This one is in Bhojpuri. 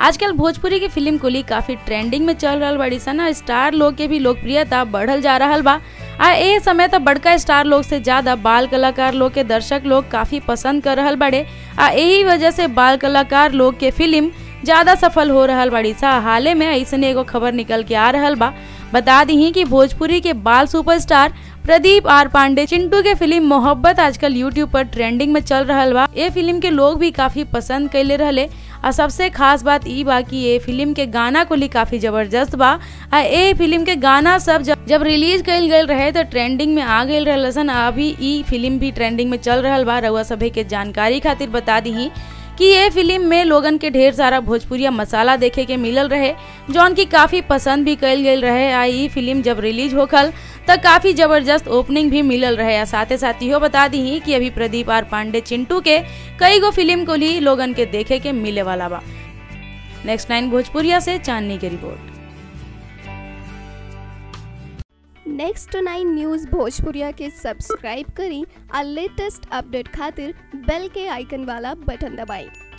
आजकल भोजपुरी की फिल्म कुली काफी ट्रेंडिंग में चल रहल बड़ी सन आ स्टार लोग के भी लोकप्रियता बढ़ल जा रहल बा आ ए समय तक बड़का स्टार लोग से ज्यादा बाल कलाकार लोग के दर्शक लोग काफी पसंद कर रहल बड़े आ यही वजह से बाल कलाकार लोग के फिल्म ज्यादा सफल हो रहल बड़ी सा हाले में ऐसने एगो खबर निकल के आ रहल बा बता दी कि भोजपुरी के बाल सुपरस्टार प्रदीप आर पांडे चिंटू के फिल्म मोहब्बत आजकल यूट्यूब पर ट्रेंडिंग में चल रहल बा ये फिल्म के लोग भी काफी पसंद कैले रहले आ सबसे खास बात ई बा कि ये फिल्म के गाना को ली काफी जबरदस्त बा आ ये फिल्म के गाना सब जब, जब रिलीज कइल गइल रहे तो ट्रेंडिंग में आ गइल रहल सन अभी ई फिल्म भी ट्रेंडिंग में चल रहल बा रउआ सभे के जानकारी खातिर बता दी कि ये फिल्म में लोगन के ढेर सारा भोजपुरिया मसाला देखे के मिलल रहे जौन की काफी पसंद भी कइल गइल रहे आ ई फिल्म जब रिलीज होखल त काफी जबरदस्त ओपनिंग भी मिलल रहे आ साथे साथ इहो बता दी कि अभी प्रदीप आर पांडे चिंटू के कई गो फिल्म को ही लोगन के देखे के मिले वाला बा नेक्स्ट नाइन भोजपुरिया से चांदनी की रिपोर्ट नेक्स्ट नाइन न्यूज़ भोजपुरिया के सब्सक्राइब करी और लेटेस्ट अपडेट खातिर बेल के आइकन वाला बटन दबाएं